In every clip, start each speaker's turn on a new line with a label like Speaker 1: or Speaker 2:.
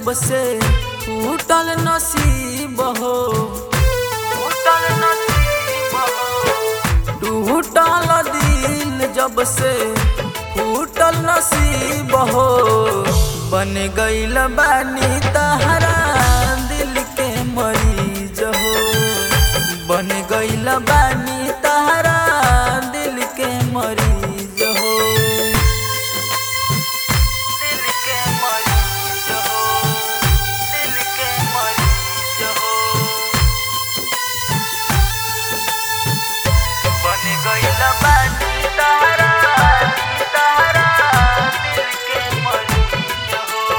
Speaker 1: जब से टूटल नसीब हो टूटल नसीब हो टूटल दिल जब से टूटल नसीब हो बन गईल बानी तहरा दिल के मरीज हो बन गईल बानी तहरा दिल के मरीज हो दिल के मरीज हो दिल के मरीज हो बन गईल बानी तहरा तहरा दिल के मरीज हो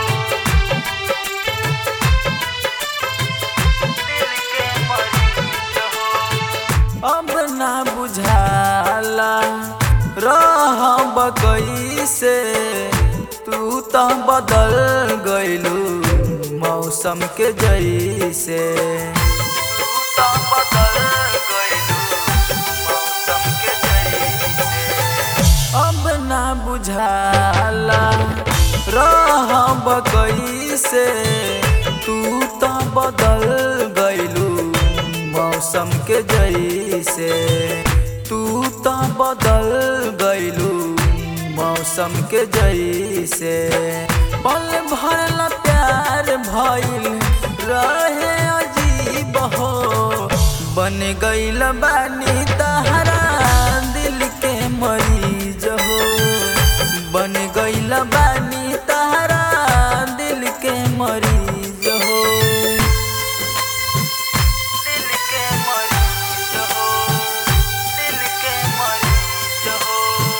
Speaker 1: दिल के मरीज हो अब ना बुझाला रह कैसे तू तो बदल गइलू मौसम के जैसे तू तो बदल गइलू मौसम के जैसे अब ना बुझाला रह कैसे तू तो बदल गइलू मौसम के जैसे तू तो बदल गइलू मौसम के जैसे पल भरला प्यार भइल रहे अजीब हो बन गइल बानी तहरा दिल के मरीज हो बन गइल बानी तहरा दिल के मरीज हो दिल के मरीज हो दिल के मरीज हो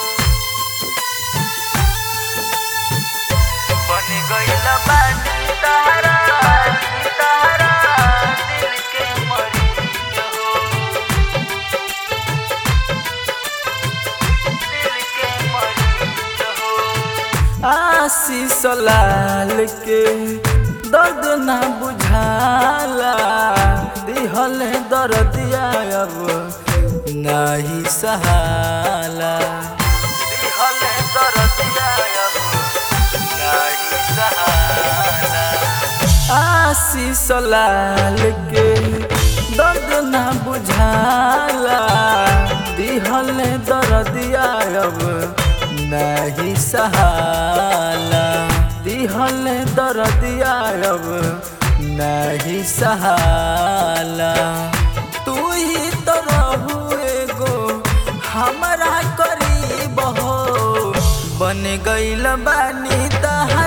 Speaker 1: बन गइल बानी तहरा तहरा दिल के मरीज हो दिल के मरीज हो आशीष लाल के दर्द ना बुझाला दिहल दर्दिया अब नाही सहाला दिहल दर्दिया अब नाही सहाला आशीष लाल के दर्द ना बुझाला दिहल दर्दिया अब नहीं सहाला दिहल दर्दिया अब नहीं सहाला तू ही तो रहू एगो हमारा करीब हो बन गइल बानी तहा